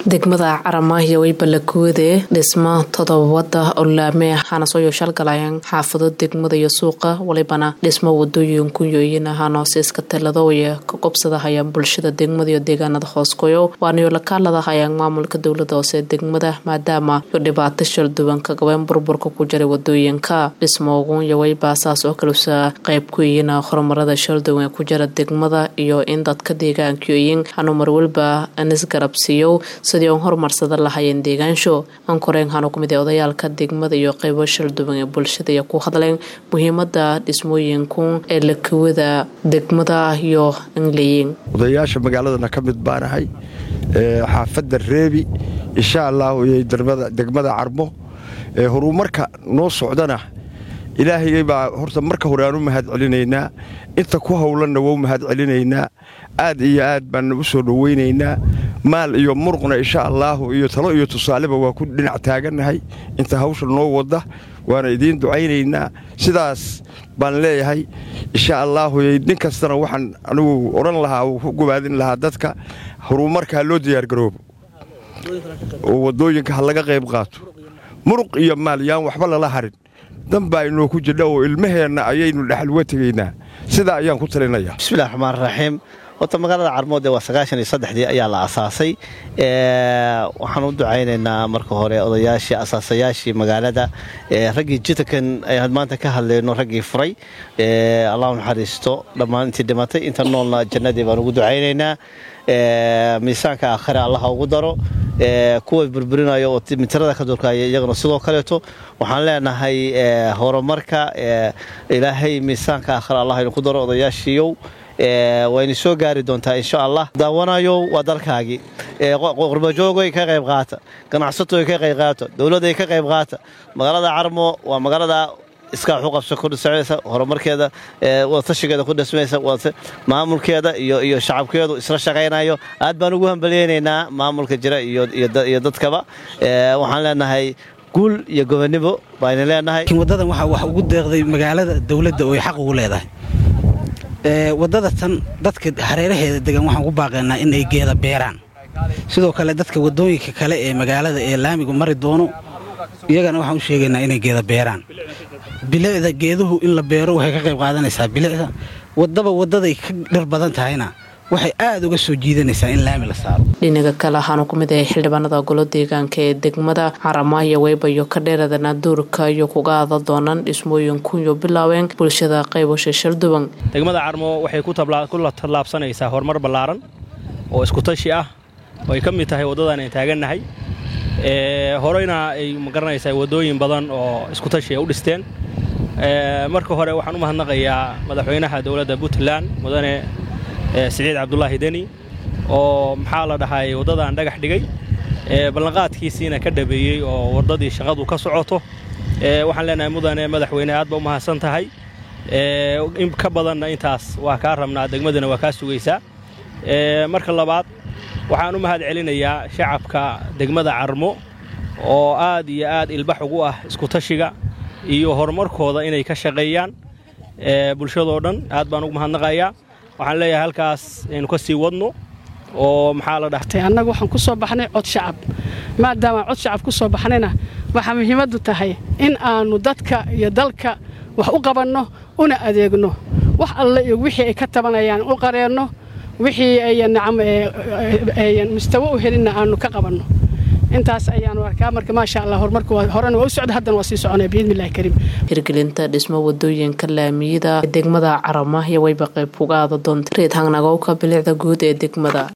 degmada caramaahiyo weybalakoode dhisma todobada olaame waxaana soo yooshalgalayaan xaafado degmada iyo suuqa walibana dhismo wadooyin kunyoyin hanoosiiska taladooya ka qobsadahayaan bulshada degmada iyo deegaanada hooskoyo waanayo lakaaladahayaan maamulka dowlada hoose degmada maadaama iyo dhibaato shalduwan ka gabeen burburka ku jiray wadooyinka dhismoogunya weyba saas oo kalusa qayb ku yihiin horumarada shalduwan ee ku jira degmada iyo in dadka deegaankayoyin hanumar walba anisgarabsiiyo sidii on horumarsada lahayeen deegaansho ankoreen hanu kumid ee odayaalka degmada iyo qeybo shalduwan ee bulshada iyo ku hadleen muhiimada dhismooyinku ee lakawada degmada iyo angleyin odayaasha magaaladana ka mid baanahay xaafadda reebi insha allahu iyo degmada carmo horumarka noo socdana ilaahay baa horta marka hore aan u mahad celinaynaa inta ku howlanna waa u mahad celinaynaa aad iyo aad baan u soo dhowaynaynaa maal iyo muruqna insha allaahu iyo talo iyo tusaaleba waa ku dhinac taagannahay inta hawsha noo wadda waana idiin ducaynaynaa sidaas baan leeyahay insha allaahu nin kastana waxaan anigu odhan lahaa uu ku gobaadin lahaa dadka horumarka ha loo diyaargaroobo oo waddooyinka ha laga qayb qaato muruq iyo maal yaan waxba lala harin danbaa inoo ku jidha oo ilmaheenna ayaynu dhexalwa tegaynaa sidaa ayaan ku talinaya bismillahi raxmaan raxiim horta magaalada carmoode waa sagaashan iyo saddexdii ayaa la asaasay waxaan u ducaynaynaa marka hore odayaashii asaasayaashii magaalada raggii jitankan ayaan maanta ka hadlayno raggii furay allahu naxariisto dhammaan intii dhimatay inta noolna jannadii baan ugu ducaynaynaa miisaanka aakhire allaha ugu daro kuwa burburinayo oo mitirada ka durkaya iyagana sidoo kaleeto waxaan leenahay horumarka ilaahay miisaanka aakhire allah inu ku daro odayaashiiyow wayna soo gaari doontaa insha allah daawanayo waa dalkaagii qurbajoogoy ka qayb qaata ganacsatoy ka qayb qaata dowladday ka qayb qaata magaalada carmo waa magaalada iskaa waxu qabso ku dhismaysa horumarkeeda wadatashigeeda ku dhismaysa maamulkeeda iyo shacabkeedu isla shaqaynayo aad baan ugu hambalyaynaynaa maamulka jira iyo dadkaba waxaan leenahay guul iyo gobonnimo bayna leenahay wadadan waxaa wax ugu deeqday magaalada dowladda oo ay xaq ugu leedahay waddada tan dadka hareeraheeda degan waxaan ku baaqaynaa in ay geeda beeraan sidoo kale dadka waddooyinka kale ee magaalada ee laamigu mari doono iyagana waxaan u sheegaynaa inay geeda beeraan bilicda geeduhu in la beero waxay ka qayb qaadanaysaa bilicda waddaba waddaday ka dhir badan tahayna waxay aad uga soo jiidanaysaa in laami la saaro dhinaga kale waxaanu ku mid ahay xildhibaanada golo deegaanka ee degmada caramaayo weybayo ka dheeradana duurka iyo kuga ada doonaan dhismooyinkuyo bilaaween bulshada qaybasha shalduwan degmada carmo waxay ku tallaabsanaysaa horumar ballaaran oo iskutashi ah oo ay ka mid tahay waddadan aan taagannahay horeyna ay magaranaysaa waddooyin badan oo iskutashi ay u dhisteen marka hore waxaan u mahadnaqayaa madaxweynaha dowladda puntland mudane siciid cabdulaahi deni oo maxaa la dhahay waddadan dhagax dhigay ballanqaadkiisiina ka dhabeeyey oo waddadii shaqadu ka socoto waxaan leenahay mudane madaxweyne aad ba u mahadsan tahay in ka badanna intaas waa kaa rabnaa degmadana waa kaa sugaysaa marka labaad waxaan u mahad celinayaa shacabka degmada carmo oo aad iyo aad ilbax ugu ah iskutashiga iyo horumarkooda inay ka shaqeeyaan bulshadoo dhan aad baan ugu mahadnaqayaa waxaan leeyahay halkaas aynu ka sii wadno oo maxaa la dhahtay annagu waxaan ku soo baxnay cod shacab maadaama cod shacab ku soo baxnayna waxaa muhiimaddu tahay in aannu dadka iyo dalka wax u qabanno una adeegno wax alle iyo wixii ay ka tabanayaan u qareenno wixii ayan nacam ayan mustawo u helinna aannu ka qabanno intaas ayaanu arkaa marka maasha allah horumarku horena waa u socda haddana waa sii soconaya biidnillahi kariim hirgelinta dhismo wadooyinka laamiyada degmada caramaahiya wayba qayb uga aada doonta reed hangnagowka bilicda guud ee degmada